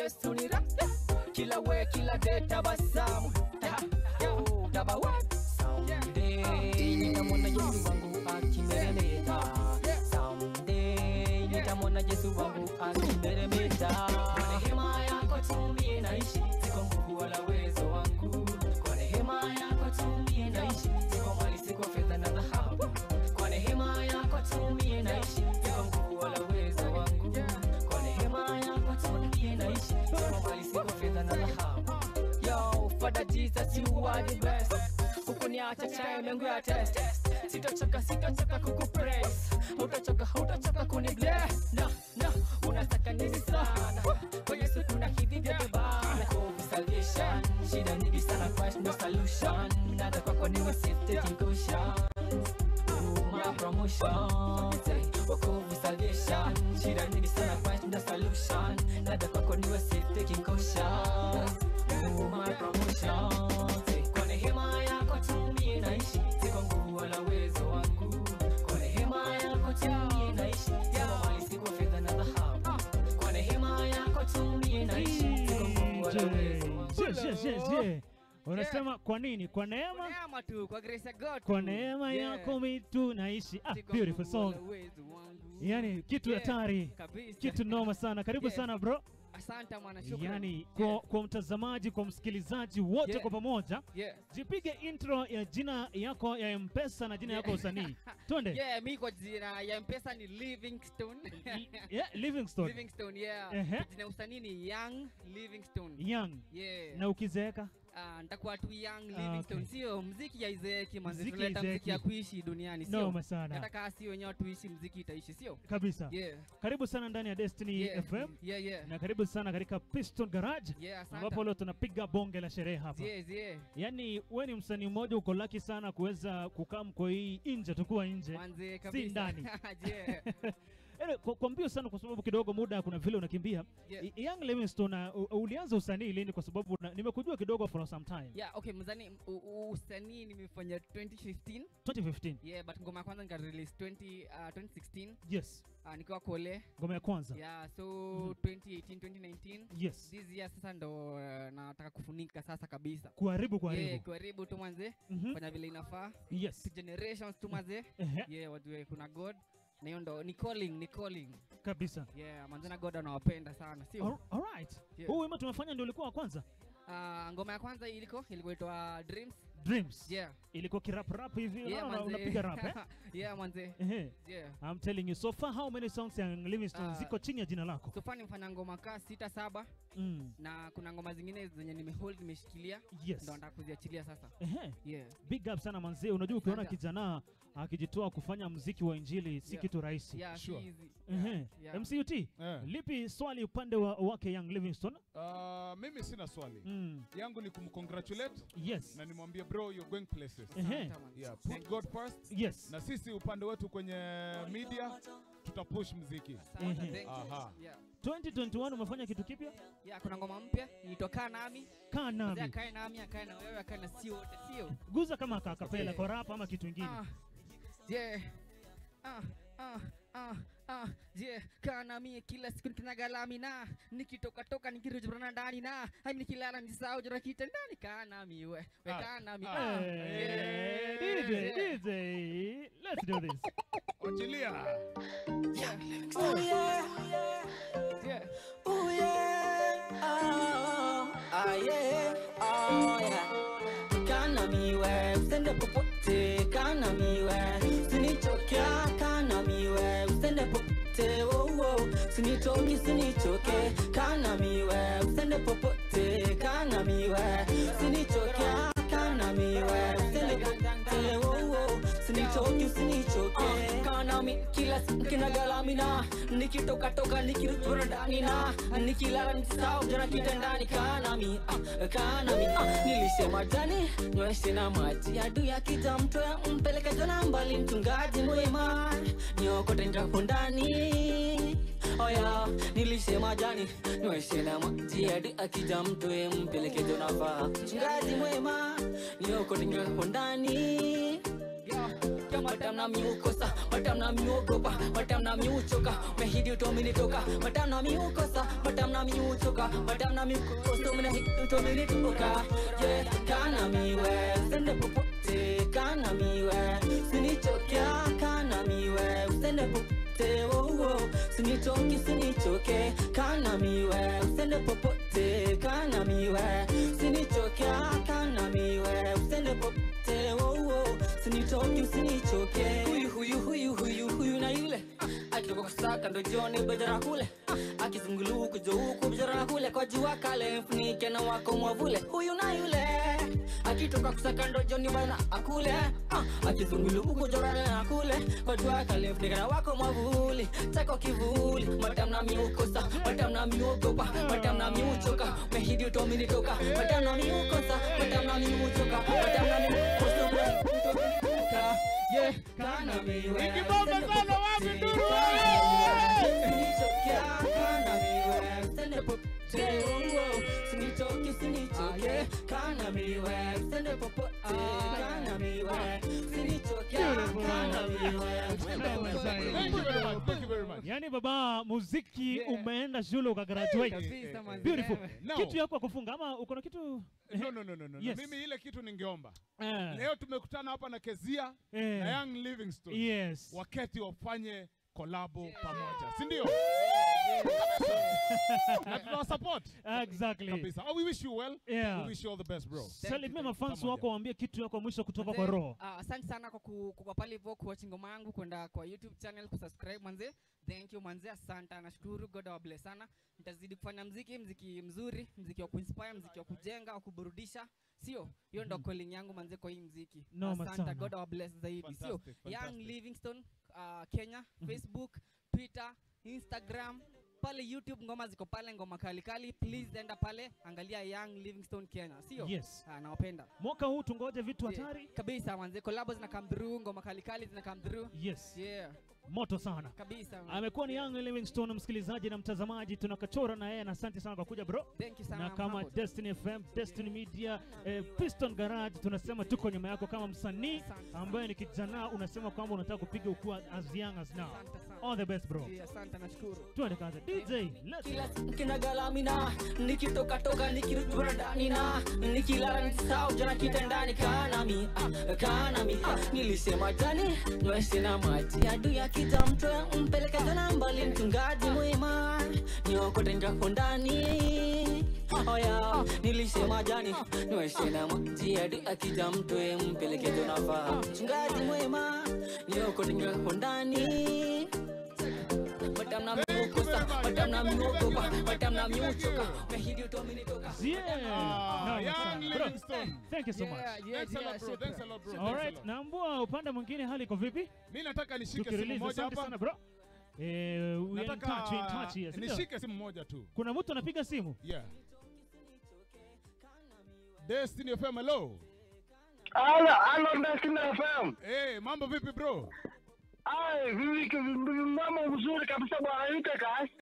best unira kila we kila day tabasamu Oh, tabawa Someday nitamwona Yesu wangu akimeremeta Someday nitamwona Yesu wangu akimeremeta Kwa neema yako tu mie naishi siko nguvu wala uwezo wangu Kwa neema yako tu mie naishi siko mali siko fedha na dhahabu Kwa neema yako tu mie naishi siko nguvu wala uwezo wangu Kwa neema yako tu mie naishi siko mali siko fedha na dhahabu Yo, Father Jesus, you are the best. Ukuniacha time yangu ya test. Sitochoka, sitochoka kukupraise. Hautachoka, hautachoka kunibless. Na, na, unataka nini sana? Kwa Yesu kuna hivi vyote bana. Hope salvation. Shida nyingi sana, Christ no solution. Nada kwako niwe safe, taking caution. Oh, my promotion. Say, wokovu salvation. Shida nyingi sana, Christ no solution. Nada kwako niwe safe, taking caution. Oh, my promotion. Say, kwa neema yako tu mie naishi, si kwa nguvu wala uwezo wangu. Kwa neema yako tu mie naishi, si kwa mali, si kwa fedha na dhahabu. Kwa neema yako tu mie naishi, si kwa nguvu wala uwezo wangu. Je, je, je, je. Unasema kwa nini? Kwa neema, neema tu kwa grace ya God kwa tu. neema Yeah. yako mi tunaishi. Ah, Si kwa beautiful nguvu wala song. uwezo wangu. Yani kitu Yeah, hatari, kabisa. kitu noma sana. Karibu Yes. sana bro. Asante mwana, shukrani. Yani kwa, kwa mtazamaji, kwa msikilizaji wote Yeah. kwa pamoja, Yeah. jipige intro ya jina yako ya Mpesa na jina yako ya usanii. Twende. Yeah, mi kwa jina ya mpesa ni Livingstone. Yeah, Livingstone. Livingstone, yeah. Ehe. Jina ya usanii ni Young Livingstone. Young. Yeah. Na ukizeeka Ah, nitakuwa tu Young Ah, Livingstone. okay. Sio mziki ya izeeki manzi, Mziki tunaleta haizeeki. mziki ya kuishi duniani, sio? Noma sana. Hata kama si wenyewe tuishi, mziki itaishi, sio? kabisa. Yeah. Karibu sana ndani ya Destiny Yeah. FM Yeah, yeah. na karibu sana katika Piston Garage Yeah, asante. ambapo leo tunapiga bonge la sherehe hapa. Yes, yeah. Yaani we ni msanii mmoja uko laki sana kuweza kukaa mko hii nje, tukuwa nje Manze si kabisa. ndani. Yeah. Yaani, kwa, kwa mbio sana, kwa sababu kidogo muda kuna vile unakimbia. Yeah. I- Young Livingstone, uh, u- ulianza usanii lini? Kwa sababu na- nimekujua kidogo for some time. Yeah, okay, mzani u- u- usanii nimefanya 2015. 2015. Yeah, but ngoma ya kwanza nika release 20 uh, 2016 Yes, uh, nikiwa kole. ngoma ya kwanza. Yeah, so Mhm. 2018 2019 Yes, this year sasa ndo uh, nataka kufunika sasa kabisa. kuharibu kuharibu. Yeah, kuharibu tu manze, Mhm. fanya vile inafaa. Yes. To generations tu manze. Ehe, Yeah, wajue kuna God. Na hiyo ndo ni calling, ni calling. kabisa. Yeah, manze na God anawapenda sana, sio? All- Alright. Yeah. Huu wimbo tumefanya ndio ulikuwa wa kwanza? Uh, ngoma ya kwanza iliko ilikuwa itwa Dreams. Dreams. Yeah. Ilikuwa kirap rap hivi, Yeah, unaona manze. unapiga rap eh? yeah, manze. Ehe. Yeah. I'm telling you, so far how many songs ya Livingstone Ah. ziko chini ya jina lako? So far nimefanya ngoma kaa sita saba Mm. na kuna ngoma zingine zenye nimehold nimeshikilia Yes. ndo nataka kuziachilia sasa. Ehe. Yeah. Big up sana manzee, unajua ukiona Asante. kijana akijitoa kufanya muziki wa injili si Yeah. kitu rahisi. Yeah, Sure. si easy. Ehe. Yeah, yeah. MCUT, Eh. lipi swali upande wa, wake Young Livingstone? Uh, mimi sina swali Mm. yangu ni kumcongratulate Yes. na nimwambie bro you're going places Ehe. Asante, man. yeah, Thank put you. God first Yes. na sisi upande wetu kwenye media tutapush mziki Asante, Ehe. thank you. Aha. Yeah. 2021 umefanya kitu kipya? Yeah, kuna ngoma mpya ilitoka nami. Kaa Mzee nami. akae nami, akae na wewe, akae na si wote, sio? Guza kama kakapela Yeah. kwa rap ama kitu kingine. Ah. Yeah. Ah, ah, ah, ah, yeah. Kaa nami kila siku nikinagalami na nikitoka toka nikirujurana ndani na hadi nikilala nisahau jora kitandani. Kaa nami we, we Ah. kaa nami. Ah. Ah. Hey, Yeah. DJ, Yeah. DJ, let's do this. Achilia. Oh yeah, Yeah. oh yeah, oh, ah yeah, oh yeah. Kana miwe, usende popote, kana miwe, sinichokia, kana miwe, usende popote, oh oh, sinitoki, sinichoke, kana miwe, usende popote, kana miwe, sinichokia, kana miwe, usende popote, oh oh, sinichoki, usinichoke, kana mi kila siku kinagalamina, nikitoka toka nikirudi ndani na nikilala nisahau jana kitandani, kana mi ah, kana mi ah, nilisema jani nyweshe na maji adui akija mtoya mpeleke jana mbali, mchungaji mwema niokote nitapo ndani oya nilisema jani nyweshe na maji adui akija mtoe mpeleke jana faa mchungaji mwema niokote nitapo ndani Yeah. sinichokia matamna miukosa matamna miuogopa matamna miuchoka mehidi utominitoka matamna miukosa matamna miuchoka matamna miukosa umehidi utominitoka ye kana miwe usende popote kana miwe sinichokia kana miwe usende popote oh, oh. sinichoki sinichoke kana miwe usende popote kana miwe sinichokia kana miwe usende popote oh, oh. sinichoki usinichoke huyu huyu huyu huyu huyu na yule akitoka kusaka ndo joni bejara kule akizunguluku jo huku bejara kule kwa jua kale mfunike na wako mwavule huyu na yule akitoka kusaka ndo joni bana akule ah, akizunguluku jorana na kule kwa jua kale mfunike na wako mwavuli chako kivuli matamna miukosa matamna miuogopa matamna miuchoka mehidi utominitoka matamna miukosa matamna miuchoka matamna miukosa mehidi utominitoka yeah kana miwe Ikibomba sana wapi nduru? Sinichokia kana miwe Sende popote Sinichoki sinichoke kana miwe Sende popote kana miwe Sinichokia kana miwe Thank you very much. Thank you very much. Yaani baba, muziki Yeah. umeenda shule ukagraduate. Kabisa manzi. Beautiful. Now- Kitu yako ya kufunga ama uko na kitu? No, no, no, no, no. Yes. Mimi ile kitu ningeomba. Eh, Leo tumekutana hapa na Kezia eh, na Young Livingstone. Yes. Waketi wafanye kolabo pamoja. Si ndio? Na tunawasupport. Exactly. Kabisa. Oh, we wish you well. Yeah. We wish you all the best, bro. Salimia mafans Pamoja. wako waambie kitu yako ya mwisho kutoka kwa Manze, roho. ah, asante sana kwa ku- kwa pale hivyo kuwatch ngoma yangu kwenda kwa youtube channel kusubscribe manze thank you manze asante nashukuru god awabless sana nitazidi kufanya mziki mziki mzuri mziki wa kuinspire mziki wa kujenga wa kuburudisha sio hiyo ndo calling yangu manze kwa hii mziki Noma asante sana. god awabless zaidi sio Fantastic, young fantastic. livingstone uh, kenya facebook twitter instagram pale youtube ngoma ziko pale ngoma kalikali please enda pale angalia young livingstone kenya sio Yes. Ah, nawapenda Mwaka huu tungoje vitu Yeah, hatari? kabisa manze kolabo zina come through ngoma kalikali zina come through Yes. yeah Moto sana. kabisa man. Amekuwa ni Young Livingstone, msikilizaji na mtazamaji, tunakachora na yeye, na asante sana kwa kuja bro. thank you sana na kama Mahmoud. Destiny FM, Destiny Media, eh, Piston Garage, tunasema tuko nyuma yako kama msanii Asante sana. ambaye ni kijana, unasema kwamba unataka kupiga ukuwa as young as now. Asante sana. All the best bro. Yeah, asante nashukuru Tuende kazi. DJ, let's kila siku kinagalamina nikitoka toka nikirudura ndani na nikilala nikisahau jana kitandani kanami ah, kanami ah, nilisema jani nywesi na maji adui akija mtwe mpeleke tena mbali mchungaji mwema niokote njako ndani oya nilisema jani nywesi na maji adui akija mtwe mpeleke tunafaa mchungaji mwema niokote njako ndani matamna miukosa matamna miuogopa matamna miuchoka mehidi utominitoka Yeah. Ah, Nice Young sana. Bro, Livingstone. thank you so much. Yeah, yeah, Thanks a yeah, lot, bro. shukran. Thanks a lot, bro. All Thanks a right, lot. naambua upande mwingine hali iko vipi? Mi nataka nishike simu Tukirelease, moja asante sana hapa. bro. Eh, we in touch, we in touch, yes, Nataka ndio. nishike simu moja tu. Kuna mtu anapiga simu? Yeah. Destiny FM, hello. Halo, halo Destiny FM. Hey, mambo vipi bro? Ai, vipi mambo mzuri kabisa bwana, yuko kazi.